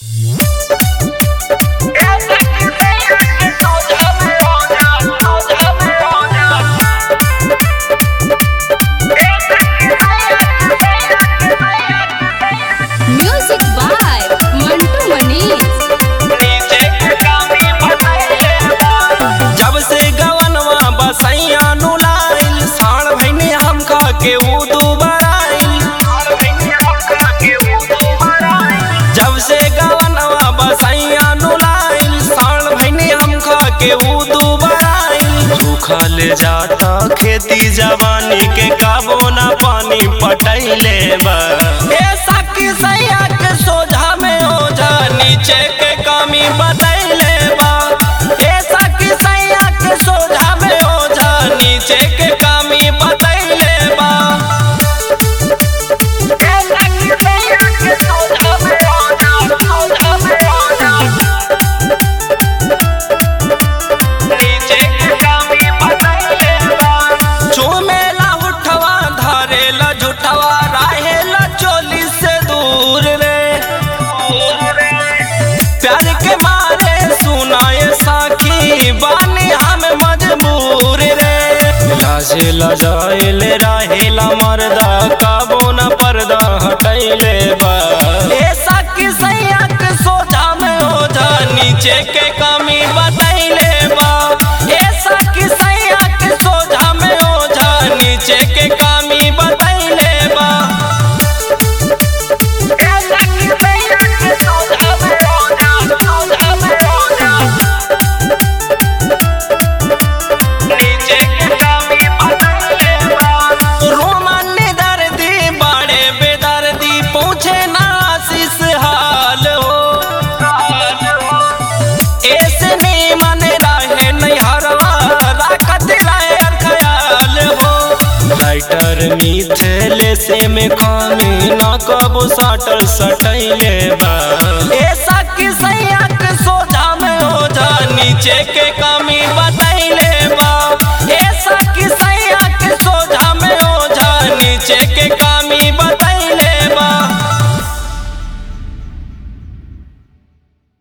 music by Mantu Manish जब से गवनवा बसैया नुलाइल साण भैने हम खा के ऊ दुबराइल जब से गवनवा बसैया नुलाइल साण भैने हम खा के ऊ दुबराइल सुखल जाता खेती जवानी के काबो ना पानी पटैले बा ए सखी सैया के सोझा में ओझा नीचे के कमी बतैले बा ए सखी सैया के सोझा में ओझा नीचे के कमी बतैले बा चूमेला उठवा धरेला झूठवा रहेला चोली से दूर रे प्यार के मारे सुनाए साखी बानी हम मजबूर रे लाजे लजाइले रहेला मर्दा काबो न पर्दा हटैले बा ए साखी सैया के सोझा में ओझा नीचे के कमी बतैले बा ए साखी सैया के सोझा में ओझा नीचे के कमी बतैले बा रोमन दर्दी बड़े बेदर्दी पूछे ना आशीष हाल हो ऐसने मन रहे नहीं हरवा राखत रहे ख्याल हो राइटर मिथले से में कामी ना कबो साटल सटैले बा ऐसा कि सैया के सोझा में हो जा नीचे के